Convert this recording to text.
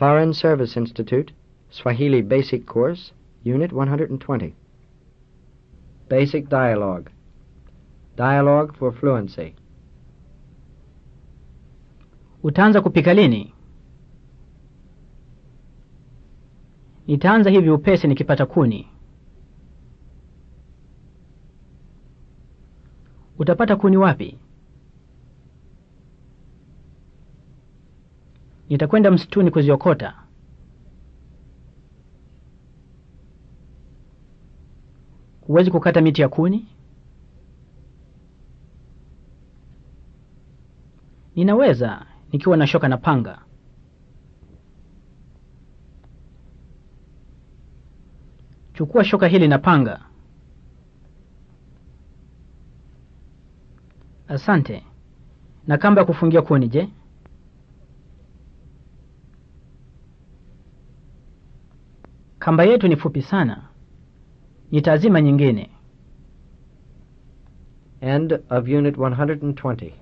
Foreign Service Institute, Swahili Basic Course, Unit 120. Basic Dialogue. Dialogue for Fluency. Utaanza kupika lini? Nitaanza hivi upesi nikipata kuni. Utapata kuni wapi? Nitakwenda msituni kuziokota. Huwezi kukata miti ya kuni? Ninaweza nikiwa na shoka na panga. Chukua shoka hili na panga. Asante. Na kamba ya kufungia kuni, je? Kamba yetu ni fupi sana. Nitaazima nyingine. End of Unit 120.